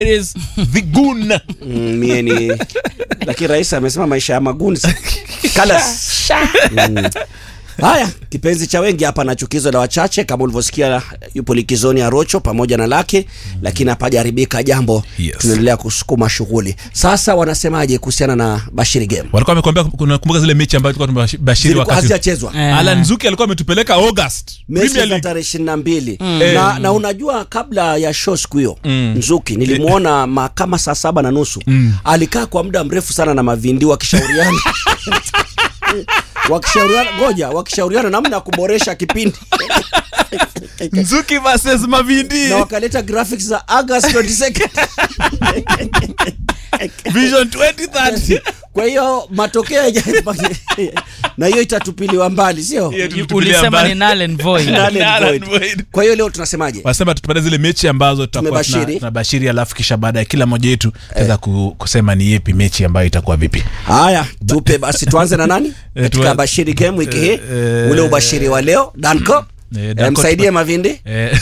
it is the goon Mm, mie ni lakini rais amesema maisha ya maguni Colors. Mm. haya kipenzi cha wengi hapa na chukizo la wachache kama ulivyosikia yupo likizoni ya rocho pamoja na lake lakini hapajaribika jambo Yes. tunaendelea kusukuma shughuli sasa wanasemaje kuhusiana na bashiri game walikuwa wamekwambia unakumbuka zile mechi ambayo tulikuwa tumebashiri Zilikuwa wakati hazijachezwa Eh. Alan Zuki alikuwa ametupeleka August mechi Premier za League tarehe ishirini na mbili Eh. na, na unajua kabla ya show siku hiyo Mm. nzuki nilimwona ma- kama saa saba na nusu alikaa kwa muda mrefu sana na mavindi wakishauriana wakishauriana ngoja wakishauriana namna ya kuboresha kipindi Nzuki versus Mavindi na wakaleta graphics za August 22nd Vision 2030 kwa hiyo matokeo yaja- na hiyo itatupiliwa mbali sio Hiyo tulitupilia ulisema mbali. ni null and void. Null and Null and void. void. kwa hiyo leo tunasemaje wasema tupate zile mechi ambazo tutakuwa tuna- Tumebashiri. tunabashiri alafu kisha baada ya kila moja yetu tutaweza ku, kusema ni yepi mechi ambayo itakuwa vipi haya tupe basi tuanze na nani Eh, katika tuwa- bashiri game wiki hii eh, ule ubashiri wa leo danco eh, eh, Danco msaidie tupa- mavindi eh,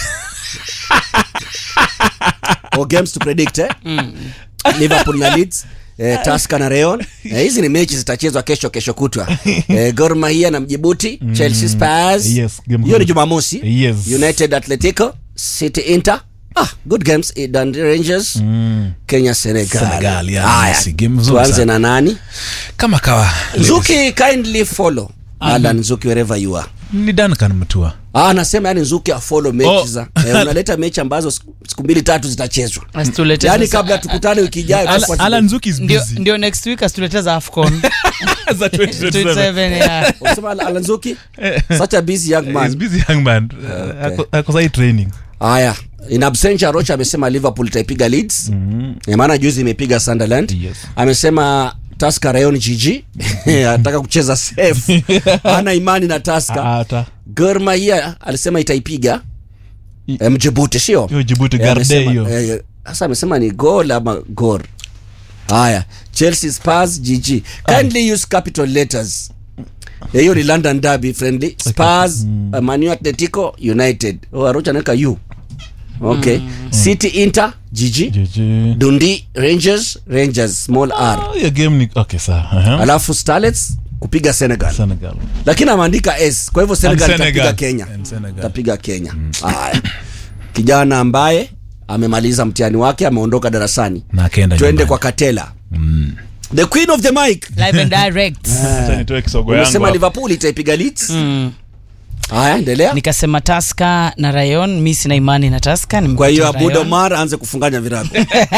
or games to predict eh? liverpool na leeds Eh, Tusker na Rayon eh, hizi ni mechi zitachezwa kesho kesho kutwa eh, Gor Mahia na Mjibuti Chelsea Spurs Yes, game hiyo ni good. Jumamosi Yes. United Atletico City Inter ah, good games eh, Dundee Rangers mm, Kenya Senegal, Senegal, yeah, Haya, Messi, game nzuri tuanze sana. na nani kama kawa Nzuki kindly follow Alan Nzuki wherever you are ni Duncan Mtua Ah, anasema yani Nzuki afollow mechi Oh. za eh, unaleta mechi ambazo siku siku mbili tatu zitachezwa Asitulete yani sasa- kabla tukutane wiki ijayo Al- tutakuwa Alan Nzuki is ndio, busy ndio next week asitulete za afcon za 2027 27, yeah. Unasema Al- Alan Nzuki such a busy young He's man busy young man Okay. Ako- ako sahi training haya in absentia Rocha amesema Liverpool itaipiga Leeds mm maana juzi imepiga Sunderland Yes. amesema Tusker Rayon GG anataka kucheza safe hana imani na Tusker hata Gor Mahia alisema itaipiga eh, Mjibouti sio hiyo Djibouti Eh, Garde amesema- hiyo eh, sasa amesema ni gol ama gor haya chelsea spurs gg kindly use capital letters Eh, hiyo ni london derby friendly spurs uh, manu atletico united oh, arocha anaweka u okay city inter gg JJ. dundi rangers rangers small r Ah, hiyo game ni okay sawa Aha. alafu starlets kupiga senegal Senegal lakini ameandika s kwa hivyo senegal And itapiga Senegal. kenya And Senegal. itapiga kenya haya kijana ambaye amemaliza mtihani wake ameondoka darasani na akaenda twende nyumbani. kwa katela the queen of the mic live and direct Sasa nitoe kisogo yangu umesema hapa. liverpool itaipiga leeds mm. haya endelea nikasema taska na rayon mi sina imani na taska kwa hiyo abud omar aanze kufunganya virago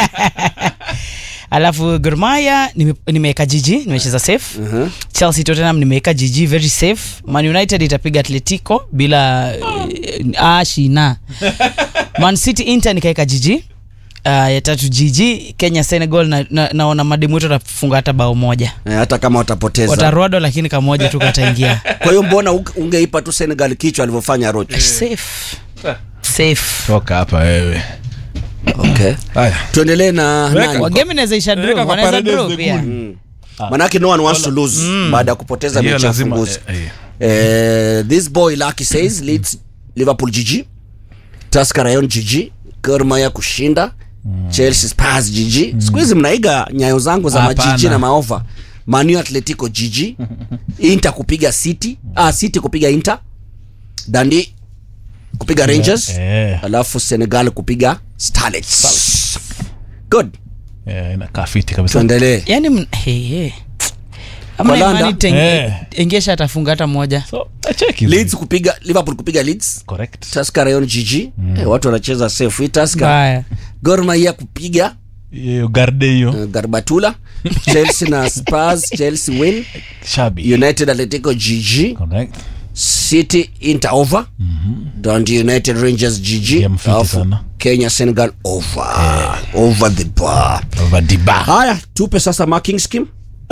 alafu gormaya nimeweka jiji nimecheza safe Mhm. chelsea tottenham nimeweka jiji very safe man united itapiga atletico bila uh, ashina man city inter nikaweka jiji uh, ya tatu jiji kenya senegal na, na, naona mademu wetu watafunga hata bao moja Eh, hata kama watapoteza watarodo lakini kamoja tu kataingia kwa hiyo mbona unge- ungeipa tu senegal kichwa alivyofanya roch safe safe toka hapa wewe okay. haya tuendelee na Weka. nani wagame naweza isha Weka draw kwa wanaweza Paredes draw the pia Goon. manake no one wants to lose baada ya kupoteza Hiyo mechi ya lazima funguzi eh, eh. Eh, this boy Lucky says leads Liverpool GG, Tusker Rayon GG, Gor Mahia kushinda, Chelsea Spurs GG. Siku hizi mnaiga nyayo zangu za Hapana. majiji na maova. Manu Atletico GG, Inter kupiga City, ah City kupiga Inter, Dundee kupiga Rangers, Eh, alafu Senegal kupiga Starlets. Good, eh, inakaa fiti kabisa tuendelee. yani m- hey, hey. Amna Walanda. imani tenge- Eh. engesha atafunga hata moja so acheki Leeds kupiga Liverpool kupiga Leeds, correct Tusker Rayon GG. Eh, watu wanacheza safe. Hii Tusker baya Gor Mahia kupiga hiyo garde hiyo uh, Garbatula Chelsea na Spurs Chelsea win shabi United Atletico GG correct City Inter over Dundee United Rangers GG Game fiti Alafu sana. Kenya Senegal over over the bar over diba haya tupe sasa marking scheme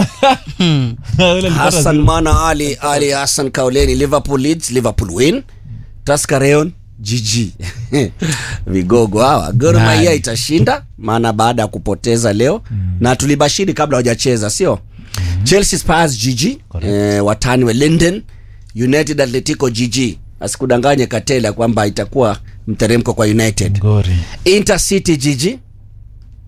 Hassan Mana Ali Ali Hassan Kauleni Liverpool leads Liverpool win Tusker Rayon GG vigogo hawa Gor Nice. Mahia itashinda maana baada ya kupoteza leo na tulibashiri kabla hawajacheza sio Chelsea Spurs GG eh, watani wa Linden United Atletico GG asikudanganye Katela kwamba itakuwa mteremko kwa United ngori Inter City GG